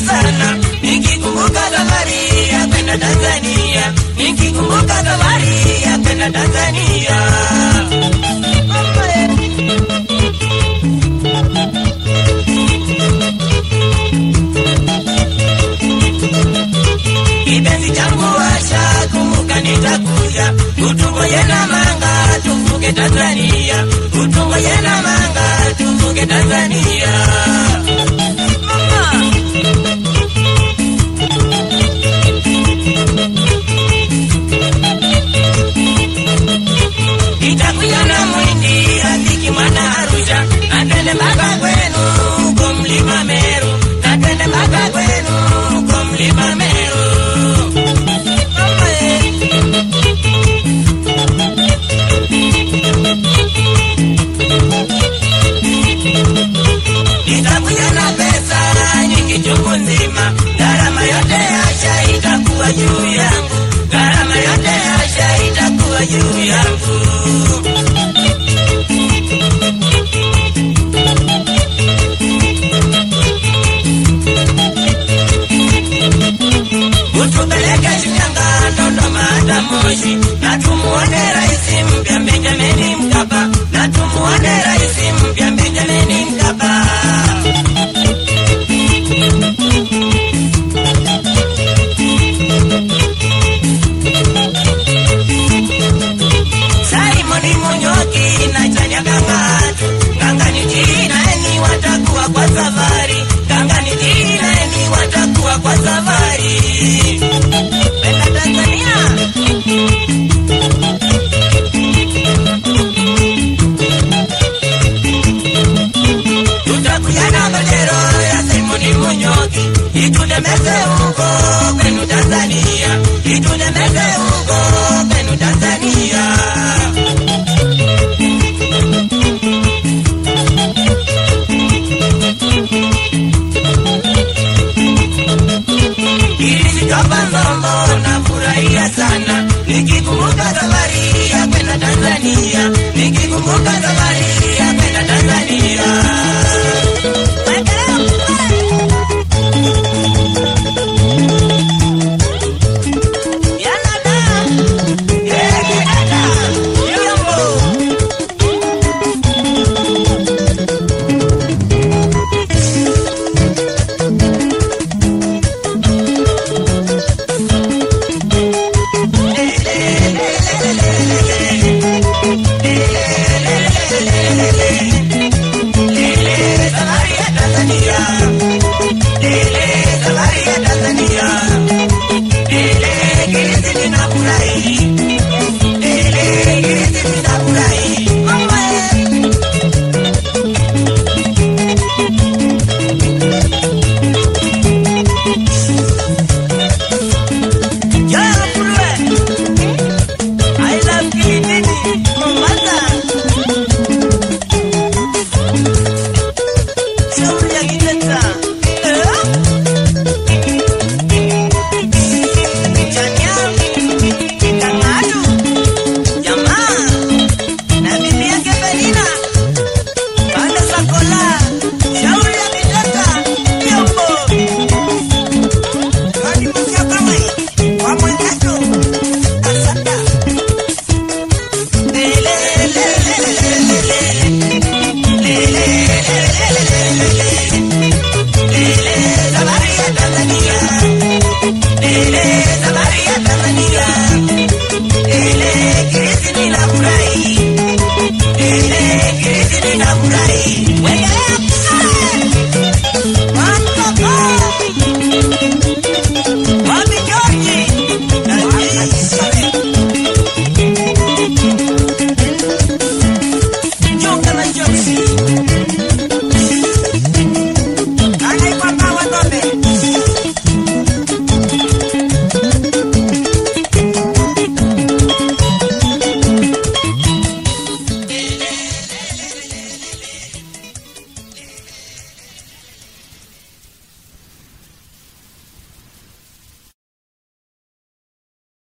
sana nikikumbuka safari ya kwenda Tanzania, nikikumbuka safari ya kwenda Tanzania. Mama, eh. kipenzi changu washa, kumbuka nitakuja, utungoje na manga, tuvuke Tanzania, utungoje na manga, tuvuke Tanzania. Mama. Nitakuja na mwindi rafiki mwana Arusha, na twende mpaka kwenu huko mlima Meru, na twende mpaka kwenu huko mlima Meru. Mama, eh. Nitakuja na pesa nyingi chungu nzima, gharama yote asha itakuwa juu yangu, gharama yote asha itakuwa juu yangu. Utupeleke Shinyanga, Dodoma hata Moshi, na tumuone rais mpya Benjamin Mkapa, na tumuone rais mpya Benjamin Mkapa. Simon Munyoki na Chanya Kangatu, Kangani Jinaeni watakuwa kwa safari, Kangani Jinaeni watakuwa kwa safari. Penda Tanzania. Tutakuja na bendera ya Simon Munyoki, itutemeze huko kwenu Tanzania, itutemeze huko kwenu Tanzania. Ilisitoka Nzombo na furahia sana nikikumbuka safari ya kwenda Tanzania, nikikumbuka safari